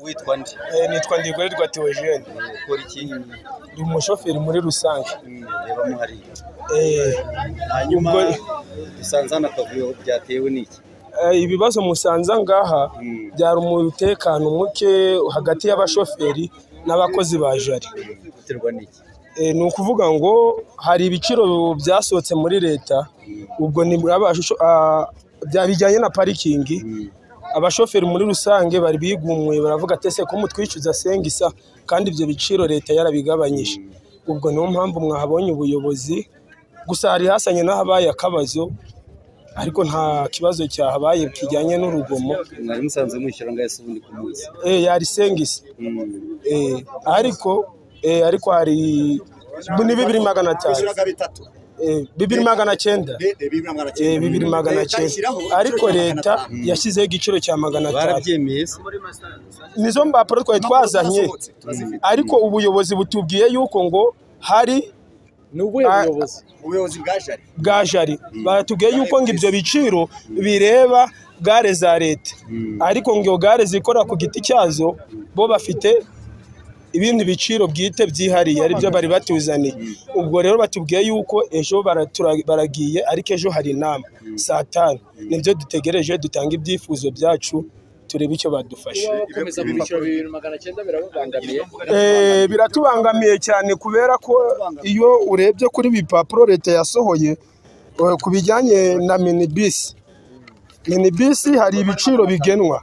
witwa ndi nitwa Ndigorerwa Theogene ukora iki ndi umushoferi muri rusange reba muhari Eh, hanyuma Ubwo- dusanze hano akavuyo byatewe n'iki eh, ibibazo musanze ngaha Mm. byari umutekano muke hagati y'abashoferi n'abakozi ba jari guterwa n'iki Eh, ni ukuvuga ngo hari ibiciro byasohotse muri leta ubwo ni abasho- ah, bya bijyanye na parikingi Mm. abashoferi muri rusange bari bigumuye baravuga ati ese ko mutwishyuza sengisa kandi ibyo biciro leta yarabigabanyije ubwo niyo mpamvu mwahabonye ubuyobozi gusa hari hasanye n'ahabaye akabazo ariko nta kibazo cyahabaye kijyanye n'urugomo mwari musanze mwishyura ngaho ese ubundi ku munsi eh yari sengisa Mm. eh ariko eh ariko hari bu- ni bibiri magana atanu bishyuraga bitatu eh, bibiri magana cyenda Be- eh, bibiri na magana cyenda. eh, bibiri magana Leta cyenda ishyiraho ariko igiciro cya leta magana atanu. yashyizeho igiciro cya magana atanu barabyemeye se nizo mbapuro twari twazanye Zasohotse, turazifite. ariko ubuyobozi butubwiye yuko ngo hari ni ubuhe Ah, buyobozi ubuyobozi bwa jari bwa jari batubwiye yuko ngo ibyo biciro bireba gare za leta ariko ngo iyo gare zikora ku giti cyazo bo bafite ibindi biciro bwite byihariye aribyo bari batuzaniye ubwo rero batubwiye yuko ejo baratura- baragiye ariko ejo hari inama saa tanu nibyo dutegereje dutanga ibyifuzo byacu turebe icyo badufasha gukomeza kwishyura bibiri magana cyenda birababangamiye Eh, biratubangamiye cyane kubera ko iyo urebye kuri bipapuro leta yasohoye eh, ku bijyanye na minibisi minibisi hari ibiciro bigenwa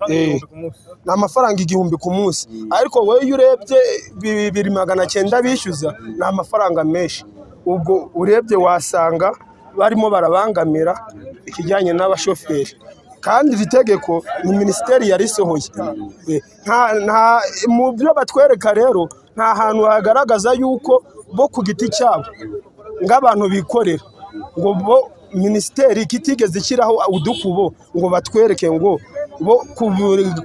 Eh, ni amafaranga igihumbi ku munsi ariko wowe iyo urebye bibiri magana cyenda bishyuza ni amafaranga menshi ubwo urebye wasanga barimo barabangamira ikijyanye n'abashoferi kandi iri tegeko ni minisiteri yarisohoye Eh, nta- nta- mu byo batwereka rero nta hantu hagaragaza yuko bo ku giti cyabo nk'abantu bikorera ngo bo minisiteri kitigeze ishyiraho udukubo ngo batwereke ngo bo ku-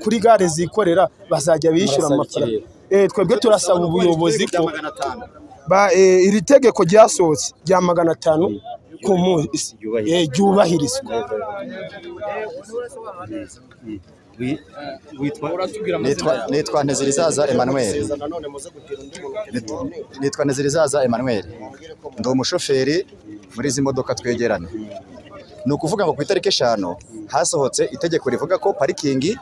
kuri gare zikorera bazajya bishyura Murasaba iki amafaranga Eh, twebwe turasaba ubuyobozi Ibiciro ko bya magana atanu. ba- eh, iri tegeko ryasohotse rya magana atanu ku munsi Ryubahirizwa. eh, ryubahirizwa Wi- witwa uratubwira amazina Nitwa- yawe nitwa ntezirizaza emmanuel Seza nanone muze kugira undi muntu mukeneye. nitwa ntezirizaza emmanuel ndi umushoferi muri izi modoka twegerane ni ukuvuga ngo ku itariki eshanu hasohotse itegeko rivuga ko parikingi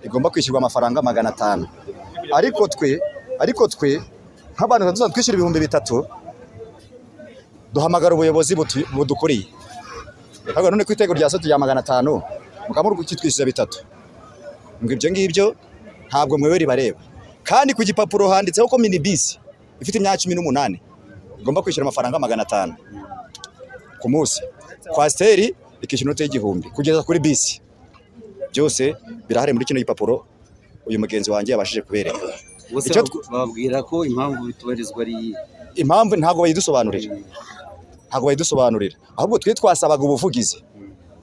igomba kwishyurwa amafaranga magana atanu ariko twe ariko twe nk'abantu tuzajya twishyura ibihumbi bitatu duhamagara ubuyobozi butu- budukuriye ariko none ku itegeko ryasohotse rya magana atanu mukaba muri kutwishyuza bitatu ngo ibyo ngibyo ntabwo mwewe ribareba kandi ku gipapuro handitseho ko minibisi ifite imyaka cumi n'umunani igomba kwishyura amafaranga magana atanu ku munsi kwasiteri ikishyura inote y'igihumbi kugeza kuri bisi byose birahari muri kino gipapuro uyu mugenzi wanjye yabashije kubereka bose Icyo babu- bababwira ko impamvu bitubarizwa ari iyi impamvu ntabwo bayidusobanurira ntabwo bayidusobanurira ahubwo twe twasabaga ubuvugizi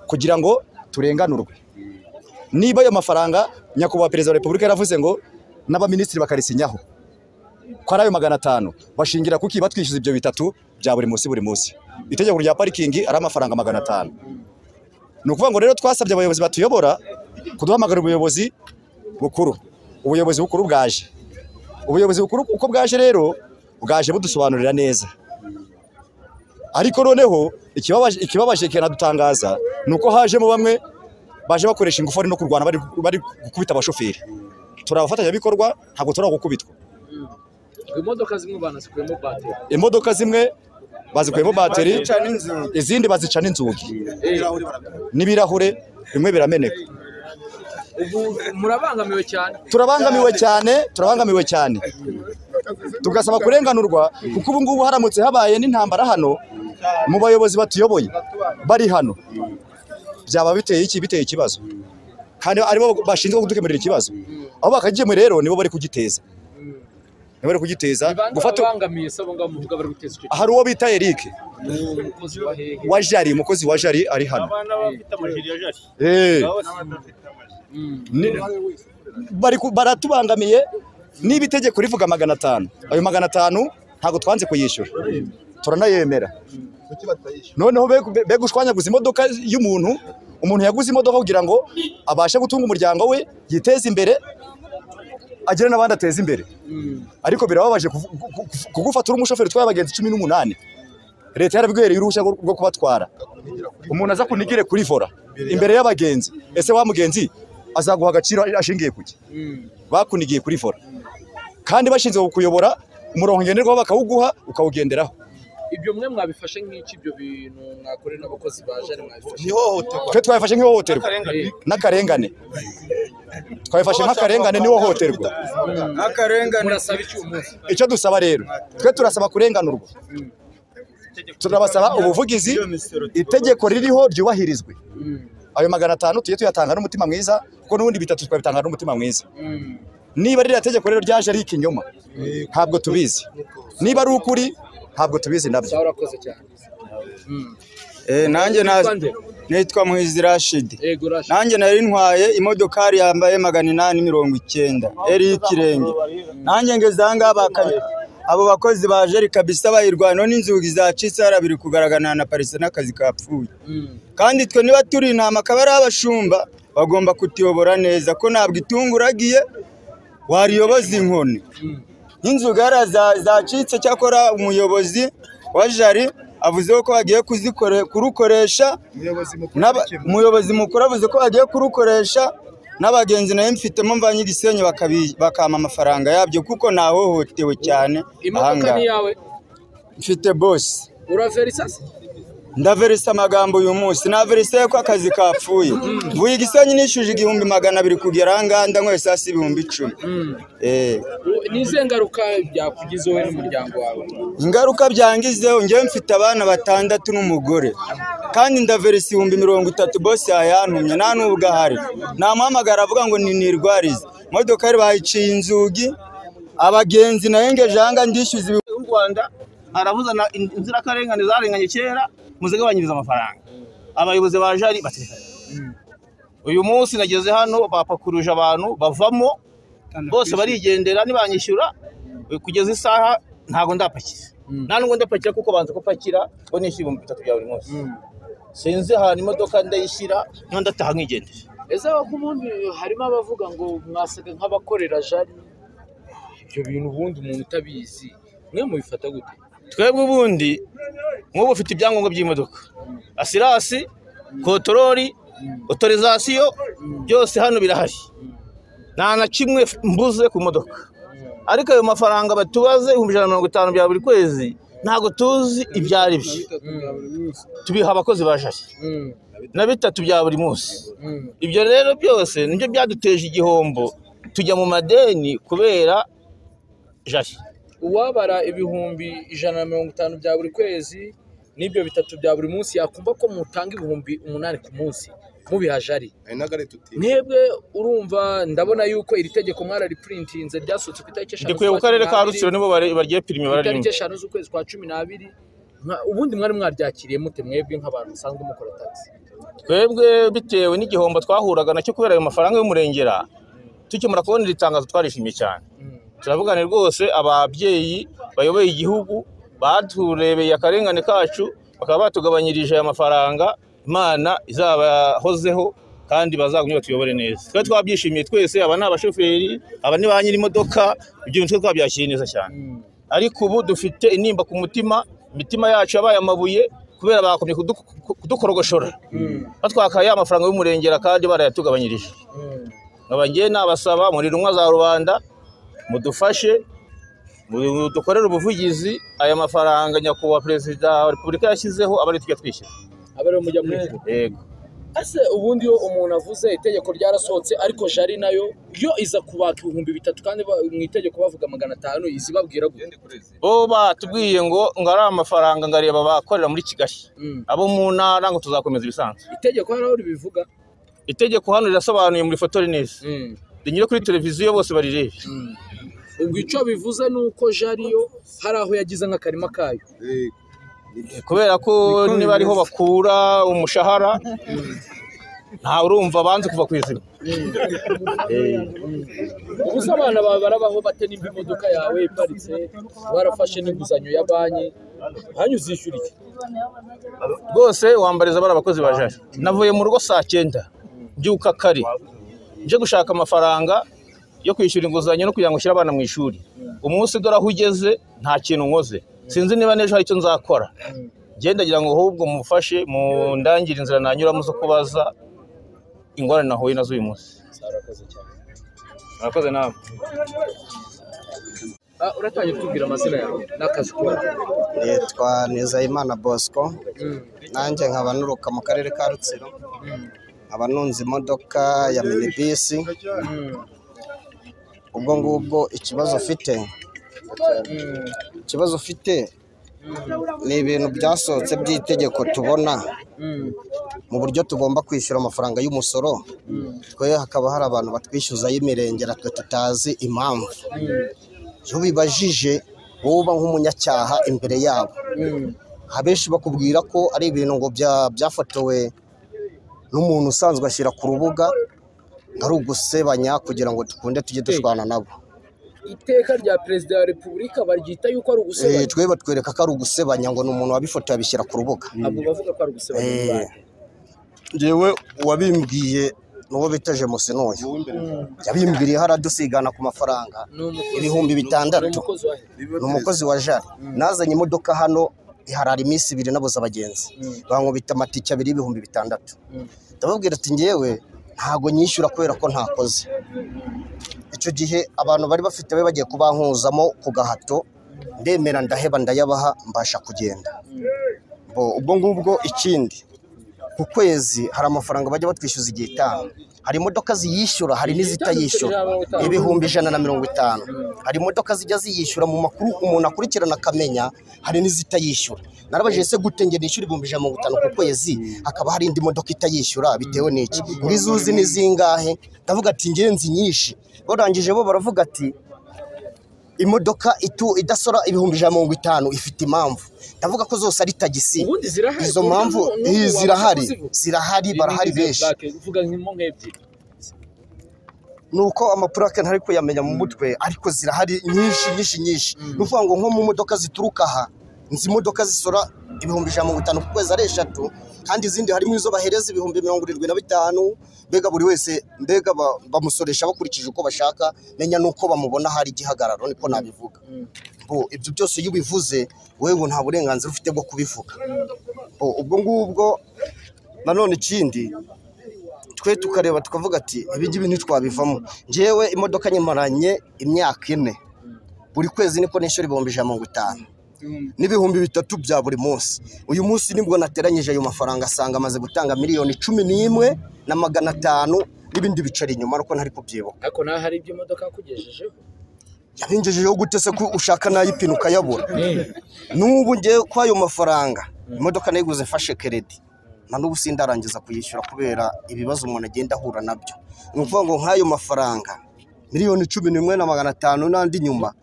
kugira ngo turenganurwe niba ayo mafaranga nyakubahwa perezida wa repubulika yaravuze ngo n'abaminisitiri bakarisinyaho ko ari ayo magana atanu bashingira kuki batwishyuza ibyo bitatu bya buri munsi buri munsi itegeko rya parikingi ari amafaranga magana atanu ni ukuvuga ngo rero twasabye abayobozi batuyobora kuduhamagara ubuyobozi bukuru ubuyobozi bukuru bwaje ubuyobozi bukuru uko bwaje rero bwaje budusobanurira neza ariko noneho ikibabaje ikibabaje kinadutangaza ni uko hajemo bamwe baje bakoresha ingufu bari no kurwana bari, bari gukubita abashoferi turi abafatanyabikorwa ntabwo turi gukubitwa ngo imodoka zimwe banazikuyemo bateri imodoka zimwe bazikuyemo bateri Bazica n'inzira. izindi bazicana inzugi Ibirahuri barabikora. n'ibirahure bimwe birameneka ubu murabangamiwe cyane turabangamiwe cyane turabangamiwe cyane tugasaba kurenganurwa kuko ubu ngubu haramutse habaye n'intambara hano mu bayobozi batuyoboye bari hano byaba biteye iki biteye ikibazo kandi aribo bashinzwe kudukemurira ikibazo aho bakagikemura rero nibo bari kugiteza nibo bari kugiteza bibanza gufata babangamiye se abo ngabo muvuga bari guteza icyo hari uwo bita Eric gihe umukozi wa hehe wa Jari umukozi wa Jari ari hano Eh. Mm. Ni- bari ku- baratubangamiye niba itegeko rivuga magana atanu ayo magana atanu ntabwo twanze kuyishyura turanayemera noneho be- be gushwanyaguza imodoka y'umuntu umuntu yaguze imodoka kugira ngo abashe gutunga umuryango we yiteze imbere agire n'abandi ateza imbere Mm. ariko birababaje kuvu- ku- ku- ku- kugufata uri umushoferi utwaye abagenzi cumi n'umunani leta yarabwihereye uruhushya rwo rwo kubatwara umuntu aza kunigire kuri vora imbere y'abagenzi ese wa mugenzi azaguha agaciro ashingiye kuki Mm. bakunigiye kuri vora kandi bashinzwe kukuyobora umurongo ngenderwaho bakawuguha ukawugenderaho ibyo mwe mwabifashe nk'iki ibyo bintu mwakorera n'abakozi ba jari mwabifashe ntihohoterwa twe twabifashe nk'ihohoterwa Eh, n'akarengane twabifashe nk'akarengane n'ihohoterwa mm. murasaba iki uyu munsi icyo dusaba rero twe turasaba kurenganurwa turabasaba ubuvugizi itegeko ririho ryubahirizwe Mm. ayo magana atanu tujye tuyatanga n'umutima mwiza kuko n'ubundi bitatu twabitanga n'umutima mwiza Mm. niba ririya tegeko rero ryaje ari ikinyoma ntabwo tubizi niba ari ukuri ntabwo tubizi nabyo sawa urakoze cyane Mm. nanjye Witwa nde? nitwa muhizi rashidi yego rashi nanjye nari ntwaye imodokari yambaye magana inani mirongo icyenda eri y'ikirenge nanjye ngeze aha ngaha baka- abo bakozi ba jeri kabisa bayirwanaho n'inzugi zacitse hariya biri kugaragara na parise n'akazi kapfuye Mm. kandi twe niba turi intama akaba ari abashumba bagomba kutuyobora neza ko ntabwo itungo uragiye wariyoboza inkoni Mm. nk'inzuga hariya za- zacitse cyakora umuyobozi wa jari avuzeho ko bagiye kuzikore- kurukoresha N'aba- umuyobozi mukuru avuze ko bagiye kurukoresha n'abagenzi nayo mfitemo mvanye igisenyi bakabi- bakampa amafaranga yabyo kuko nahohotewe cyane aha imodoka ngaha ni iyawe mfite bose uraverisasi ndaverisa amagambo uyu munsi naverise ko akazi kapfuye mvuye igisenyi nishyuje igihumbi magana abiri kugera aha ngaha ndanyweye saa si ibihumbi icumi Eh, ni izihe ngaruka byakugize wowe n'umuryango wawe ingaruka byangizeho njyewe mfite abana batandatu n'umugore kandi ndaverisa ibihumbi mirongo itatu bose yayantumye nta n'ubwo ahari namuhamagara avuga ngo ni nirwarize imodoka yari bayiciye inzugi abagenzi nayengeje ahanga ndishyuza ibi- y'u rwanda aravuzana inzirakarengane zarenganye kera muzigabanyiriza amafaranga abayobozi ba jari batekanye uyu munsi nageze hano bapakuruje abantu bavamo bose barigendera nibanyishyura eh, kugeza isaha ntabwo ndapakiza nta nubwo ndapakira kuko banza gupakira ngo nishyura ibihumbi bitatu bya buri munsi sinzi ahantu imodoka ndayishyira niba ndataha nkigendera ese ubundi harimo abavuga ngo mwasaga nk'abakorera jari ibyo bintu ubundi umuntu utabizi mwe mubifata gute twebwe ubundi nk'ubu ufite ibyangombwa by'imodoka asirasi kotorori otorizasiyo byose hano birahari nta na kimwe mbuze ku modoka ariko ayo mafaranga batubaze ibihumbi ijana na mirongo itanu bya buri kwezi ntabwo tuzi ibyo ari byo tubiha abakozi ba jari Mm. na bitatu bya buri munsi Mm. ibyo rero byose nibyo byaduteje igihombo tujya mu madeni kubera jari uwabara ibihumbi ijana na mirongo itanu bya buri kwezi n'ibyo bitatu bya buri munsi yakumva ko mutanga ibihumbi umunani ku munsi mubiha jari mwebwe urumva ndabona yuko iri tegeko mwararipurintinze ryasohotse ku itariki eshanu ndikuye ku z'ukwa karere cumi ka n'abiri. rutsiro nibo bari- bagiye pirime Ku itariki bararimba eshanu z'ukwezi kwa cumi n'abiri Mwa- ubundi mwari mwaryakiriye mute mwebwe nk'abantu musanzwe mukora tagisi twebwe bitewe n'igihombo twahuraga nacyo kubera ayo mafaranga y'umurengera tukimara kubona iri tangazo twarishimye cyane Mm. turavugane rwose ababyeyi bayoboye igihugu baturebeye akarengane kacu bakaba batugabanyirije aya mafaranga imana izabahozeho kandi bazagumye batuyobore neza twe twabyishimiye twese aba ni abashoferi aba ni ba nyir'imodoka ibyo bintu twe twabyakiriye neza cyane Mm. ariko ubu dufite intimba ku mutima imitima yacu yabaye amabuye kubera bakomye kudu- kudukorogoshora Mm. batwakaye amafaranga y'umurengera kandi barayatugabanyirije Mm. nkaba ngewe nabasaba muri rumwe za rubanda mudufashe mu- dukorere ubuvugizi aya mafaranga nyakubahwa perezida wa repubulika yashyizeho aba ari tujya twishyura aba ariyo mujya muri yego ese ubundi iyo umuntu avuze itegeko ryarasohotse ariko jari nayo yo iza kubaka ibihumbi bitatu kandi ba- mu itegeko bavuga magana atanu izi babwira gute bo batubwiye ngo ngo ari amafaranga ngo areba abakorera muri kigali Mm. abo mu ntara ngo tuzakomeza ibisanzwe itegeko hariho ribivuga itegeko hano rirasobanuye muri foto neza Mm. rinyure kuri televiziyo bose barirebe Mm. ubwo icyo bivuze ni uko jari yo hari aho yagize nk'akarima kayo kubera ko niba ariho bakura umushahara ntawe urumva banze kuva ku izima ubuze abana bawe barabaho bate nimba imodoka yawe iparitse warafashe n'inguzanyo ya banki hanyuma uzishyura iki rwose wambariza bari abakozi ba jari navuye mu rugo saa cyenda mbyuka kare nje gushaka amafaranga yo kwishyura inguzanyo no kugira ngo ushyire abana mu ishuri umunsi dore aho ugeze nta kintu nkoze sinzi niba n'ejo hari icyo nzakora genda ngira ngo ahubwo mufashe mundangire inzira nanyuramo zo kubaza ingorane nahuye nazo uyu munsi murakoze nawe Ah, uratangiye kutubwira amazina yawe n'akazi ukora yitwa Nizeyimana Bosco nanjye nkaba nuruka mu karere ka Rutsiro nkaba nunze imodoka ya minibisi ubwo ngubwo ikibazo ufite ikibazo ufite ni ibintu byasohotse by'itegeko tubona mu buryo tugomba kwishyura amafaranga y'umusoro twe hakaba hari abantu batwishyuzaho imirenge natwe tutazi impamvu iyo bibajije wowe uba nk'umunyacyaha imbere yabo abenshi bakubwira ko ari ibintu ngo bya- byafotowe n'umuntu usanzwe ashyira ku rubuga ngo ari ugusebanya kugira ngo dukunde tujye dushwana nabo iteka rya perezida wa repubulika baryita yuko ari Eh, ugusebanya twe batwereka ko ari ugusebanya ngo ni umuntu wabifotoye abishyira ku rubuga ntabwo bavuga ko ari ugusebanya Eh. ni bande. ngewe uwabimbwiye ni uwo bita jemusi n'uyu yabimbwiriyeho aradusigana ku mafaranga Ni umukozi- Ibihumbi bitandatu. ni umukozi wa he? ni umukozi wa jari nazanye imodoka hano iharara iminsi ibiri nabuze abagenzi bankubita amatike abiri y'ibihumbi bitandatu ndababwira ati ngewe ntago nyishyura kubera ko ntakoze icyo gihe abantu bari bafite be bagiye kubankuzamo ku gahato ndemera ndaheba ndayabaha mbasha kugenda Bo- ubwo ngubwo ikindi ku kwezi hari amafaranga bajya batwishyuza igihe itanu hari imodoka ziyishyura hari n'izitayishyura ibihumbi ijana na mirongo itanu hari imodoka zijya ziyishyura mu makuru umuntu akurikirana akamenya hari n'izitayishyura narabajije se gute njye nishyura ibihumbi ijana na mirongo itanu ku kwezi hakaba hari indi modoka itayishyura bitewe n'iki ngizo uzi ni zingahe ndavuga ati ngenzi nyinshi barangije bo baravuga ati imodoka itu idasora ibihumbi ijana na mirongo itanu ifite impamvu ndavuga ko zose ari tagisi ubundi zirahari izo mpamvu N'ubu eh, waba zirahari uzivuga. zirahari barahari Izi benshi plaque, uvuga nk'imo nk'ebyiri ni uko amapurake ntari kuyamenya mu mutwe ariko zirahari nyinshi nyinshi nyinshi ni ukuvuga ngo nko mu modoka zituruka aha izi modoka zisora ibihumbi ijana na mirongo itanu ku kwezi ari eshatu kandi izindi harimo izo bahereza ibihumbi mirongo irindwi na bitanu mbega buri wese mbega ba- bamusoresha bakurikije uko bashaka menya n'uko bamubona hari igihagararo niko nabivuga Bo, ibyo byose iyo ubivuze wewe nta burenganzira ufite bwo kubivuga Bo, ubwo ngubwo nanone ikindi twe tukareba tukavuga ati ibingibi ntitwabivamo ngewe imodoka nyimaranye imyaka ine buri kwezi niko nishyura ibihumbi ijana na mirongo itanu n'ibihumbi bitatu bya buri munsi uyu munsi nibwo nateranyije ayo mafaranga asanga amaze gutanga miliyoni cumi n'imwe na magana atanu n'ibindi bicara inyuma ariko ntari kubyibuka ariko naho hari ibyo imodoka yakugejejeho yabingejejeho gute se ko ushaka n'ayipine ukayabura n'ubu ngewe ko ayo mafaranga imodoka nayiguze fashe keredi na n'ubu sindarangiza kuyishyura kubera ibibazo umuntu agenda ahura nabyo ni ukuvuga ngo nk'ayo mafaranga miliyoni cumi n'imwe na magana atanu n'andi nyuma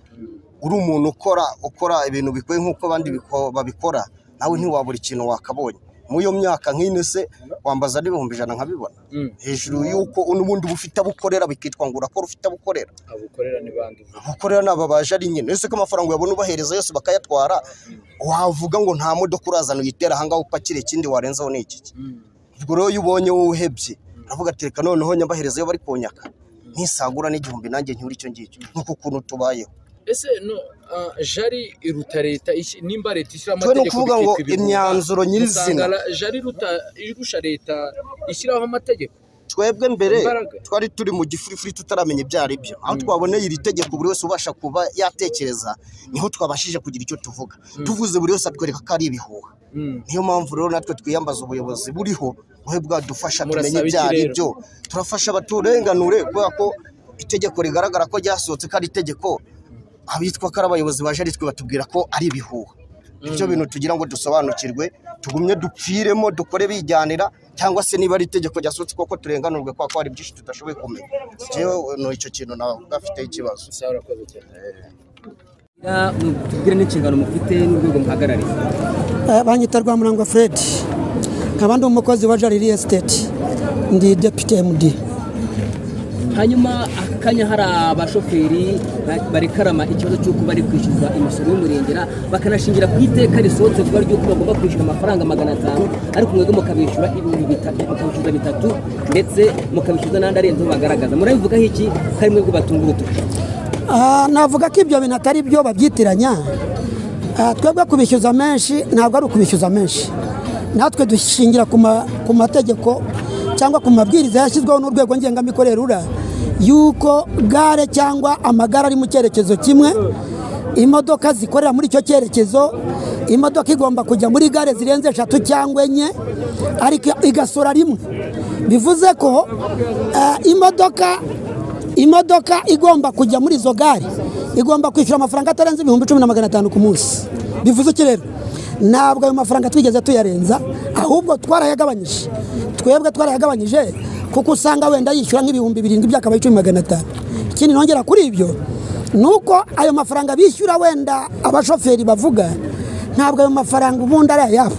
uri umuntu ukora ukora ibintu bikwiye nk'uko abandi biko- babikora nawe ntiwabura ikintu wakabonye muri iyo myaka nk'ine se wambaza n'ibihumbi ijana nkabibona Mm. hejuru y'uko n'ubundi uba ufite abo ukorera bikitwa ngo urakora ufite abo ukorera abukorera ni bande uvuga gukorera ni ababaje ari nyine ese ko amafaranga uyabona ubahereza yose bakayatwara wavuga ngo nta modoka urazana uyitera ahangaha upakire ikindi warenzaho ni iki ubwo rero iyo ubonye wowe uhebye uravuga ati reka noneho nyabahereza iyo bari kunyaka ntisagura n'igihumbi nanjye ntiwure icyo ngicyo nk'uko ukuntu tubayeho ese no ah, jari iruta leta iki- nimba leta ishyira twe ni amategeko ukuvuga ngo bikitwa ibihuha, imyanzuro usanga nyirizina la- jari iruta irusha leta ishyiraho amategeko twebwe mbere Imbaraga. twari turi mu gifurifuri tutaramenya ibyo ari byo aho twaboneye iri tegeko buri wese ubasha kuba yatekereza niho twabashije kugira icyo tuvuga tuvuze buri wese atwereka ko ari ibihuha Mm. niyo mpamvu rero natwe twiyambaza ubuyobozi buriho buhe bwadufasha tumenye Murasaba ibyo iki ari rero? byo turafasha abaturenganure kubera ko itegeko rigaragara ko ryasohotse ko ari itegeko abitwa ko ari abayobozi baje ari twe batubwira ko ari ibihuha ibyo bintu tugira ngo dusobanukirwe tugumye dupfiremo dukore bijyanira cyangwa se niba ari itegeko ryasohotse koko turenganurwe kubera ko hari byinshi tudashoboye kumenya Njyewe ni icyo kintu navuga afiteho ikibazo usanga urakoze cyane tubwire n'inshingano mufite n'urwego muhagarariye Eh, banyita rwamurangwa fred nkaba ndi umukozi wa jari real estate ndi deputy md hanyuma aka kanya hari abashoferi ba- barekarama ikibazo cy'uko bari kwishyuza imisoro y'umurengera bakanashingira ku iteka risohotse vuba ry'uko bagomba kwishyura amafaranga magana atanu ariko mwebwe mukabishyura ibihumbi bitatu mukabishyuza bitatu ndetse mukabishyuza n'andi arenze bagaragaza murabivugaho iki ko ari mwebwe batunga urutoki Ah, navuga ko ibyo bintu atari byo babyitiranya Ah, twebwe kubishyuza menshi ntabwo ari ukubishyuza menshi natwe dushingira ku ma- ku mategeko cyangwa ku mabwiriza yashyizweho n'urwego ngengamikorere rura yuko gare cyangwa amagare ari mu cyerekezo kimwe imodoka zikorera muri icyo cyerekezo imodoka igomba kujya muri gare zirenze eshatu cyangwa enye ariko igasora rimwe bivuze ko ah, imodoka imodoka igomba kujya muri izo gare igomba kwishyura amafaranga atarenze ibihumbi cumi na magana atanu ku munsi bivuze iki rero ntabwo ayo mafaranga twigeze tuyarenza ahubwo twarayagabanyije twebwe twarayagabanyije kuko usanga wenda yishyura nk'ibihumbi birindwi byakabaye icumi magana atanu ikindi nongera kuri ibyo ni uko ayo mafaranga bishyura wenda abashoferi bavuga ntabwo ayo mafaranga ubundi ari ayabo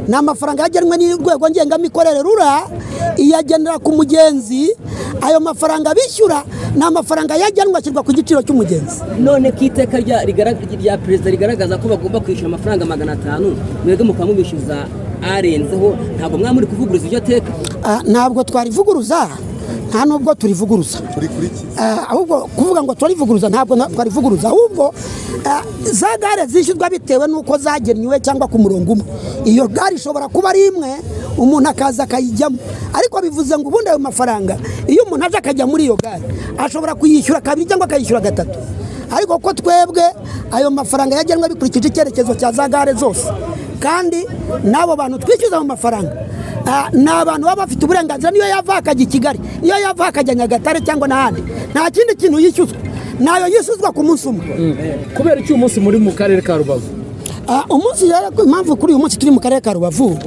ni amafaranga yagenwe n'urwego ngengamikorere rura iyagenera ku mugenzi ayo mafaranga bishyura ni amafaranga yagenwe ashyirwa ku giciro cy'umugenzi none ku iteka rya rigara- rya perezida rigaragaza ko bagomba kwishyura amafaranga magana atanu mwebwe mukaba mubishyuza arenzeho ntabwo mwaba muri kuvuguruza iryo teka Ah, ntabwo twarivuguruza nta nubwo turivuguruza Ah, ahubwo kuvuga ngo turarivuguruza ntabwo na- twarivuguruza ahubwo ah, za gare zishyurwa bitewe n'uko zagenwe cyangwa ku murongo umwe iyo gare ishobora kuba ari imwe umuntu akaza akayijyamo ariko bivuze ngo ubundi ayo mafaranga iyo umuntu aje akajya muri iyo gare ashobora kuyishyura kabiri cyangwa akayishyura gatatu ariko ko twebwe ayo mafaranga yagenwe bikurikije icyerekezo cya za gare zose kandi n'abo bantu twishyuza mu mafaranga Ah, ni abantu baba bafite uburenganzira niyo yava akajya i kigali niyo yava akajya nyagatare cyangwa n'ahandi nta kindi kintu yishyuzwa ntayo yishyuzwa ku munsi umwe kubera iki uyu munsi muri mu karere ka rubavu Ah, umunsi rero ko impamvu kuri uyu munsi turi mu karere ka rubavu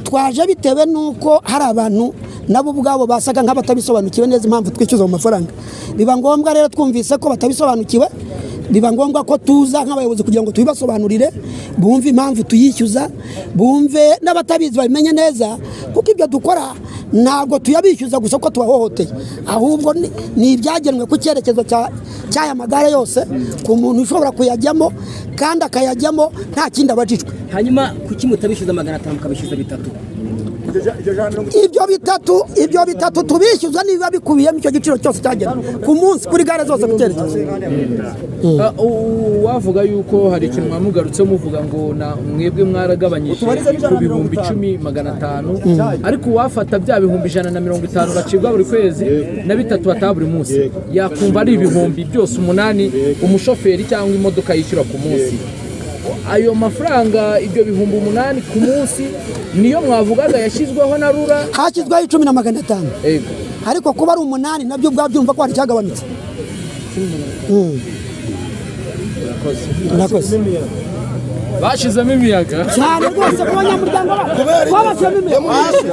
twaje bitewe n'uko hari abantu nabo ubwabo basaga nk'abatabisobanukiwe neza impamvu twishyuza mu mafaranga biba ngombwa rero twumvise ko batabisobanukiwe biba ngombwa ko tuza nk'abayobozi kugira ngo tubibasobanurire bumve impamvu tuyishyuza bumve n'abatabizi babimenye neza kuko ibyo dukora ntabwo tuyabishyuza gusa ko tubahohoteye ahubwo ni- ni ibyagenwe ku cyerekezo cya- cy'aya magare yose ku muntu ushobora kuyajyamo kandi akayajyamo nta kindi abajijwe hanyuma kuki mutabishyuza magana atanu mukabishyuza bitatu ibyo bitatu ibyo bitatu tubishyuza nibiba bikubiyemo icyo giciro cyose cyagenwe ku munsi kuri gare zose ku cyerekezo Ah, u- wavuga yuko hari ikintu mwamugarutseho muvuga ngo na mwebwe mwaragabanyije ku bihumbi icumi magana atanu ariko uwafata bya bihumbi ijana na mirongo itanu bacibwa buri kwezi na bitatu bataha buri munsi yakumva ari ibihumbi byose umunani umushoferi cyangwa imodoka yishyura ku munsi ayo mafaranga ibyo bihumbi umunani ku munsi niyo mwavugaga yashyizweho na rura hashyizweho icumi na magana atanu Ego. ariko kuba ari umunani nabyo ubwabyo byumva ko hari icyagabanutse Mm. murakoze bashyizemo imiyaga cyane rwose ku banyamuryango babashyiramo imbere